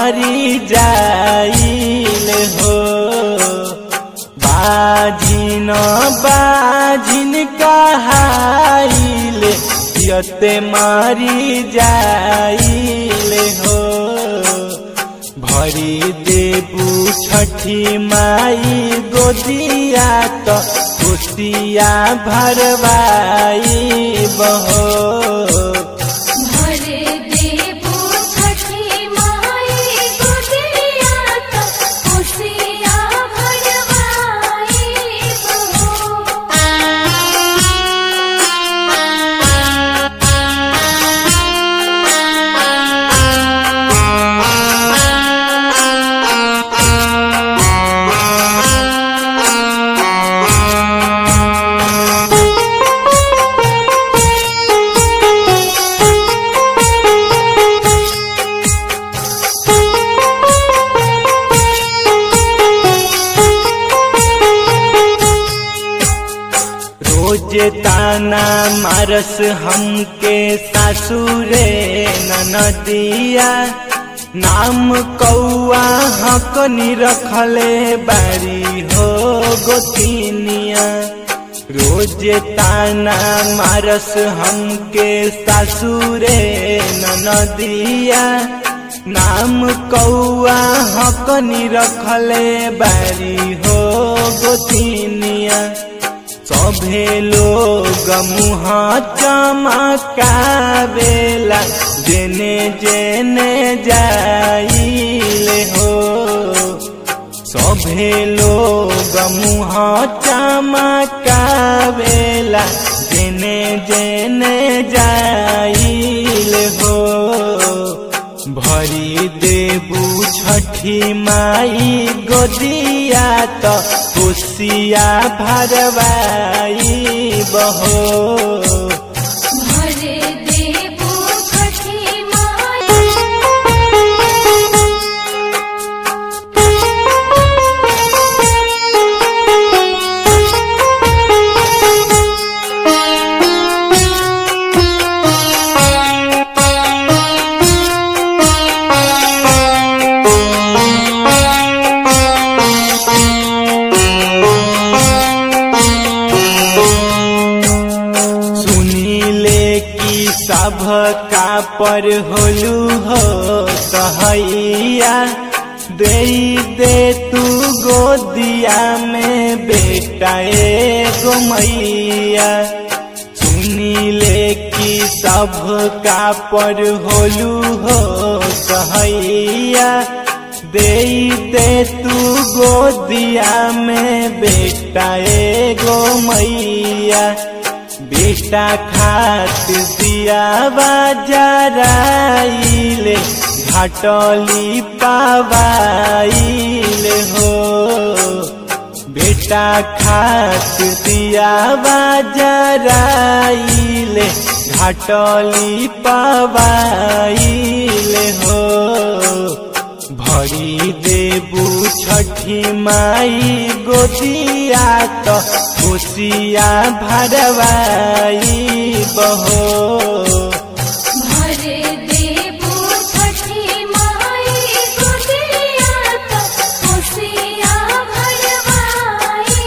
मारी जाइल हो बाझिन बाझिन कहाइल यते मारी जाइल हो भरी देबू छठी माई गोदिया तो कुतिया भरवाई बहो भरे देबो छठी माई गोदिया तो खुशिया भरवाई रोज ताना मारस हमके सासुरे ननदिया नाम कौआ हकनी रखले बारी हो गोतिनिया रोज ताना मारस हमके सासुरे ननदिया नाम कौआ हकनी रखले बारी हो गोतिनिया सभे लोग मुह चमकावेला जेने जेने जाइले हो सभे लोग मुह चमकावेला जेने जेने जाइले हो भरी देबू छठी माई गोदिया तो खुशिया भरवाई बहो भरे देबो छठी माई सुनीले की सब का पर होलू हो कहैया दे दे तू गोदिया में बेटा एगो मैया सुनीले की सब का पर होलू हो कहैया दे दे तू गोदिया में बेटा एगो मैया बेटा खात दिया बाजाराइले घाटली पावाइले हो बेटा खात दिया बाजाराइले घाटली पावाइले हो भरी देबू छठी माई गोदिया तो खुशिया भरवाई बहो भरे देबो छठी माई गोदिया तो खुशिया भरवाई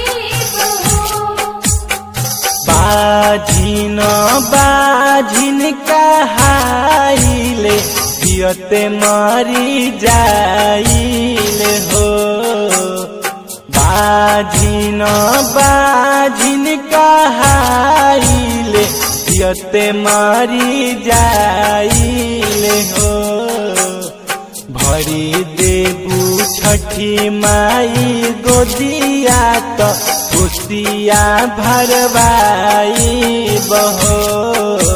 बाझिन बाझिन कहाइले जियते मरी जाइले हो बाझिन बाझिन कहाइले जियते मरी जाइले हो भरी देबू छठी माई गोदिया तो खुशिया भरवाई बहो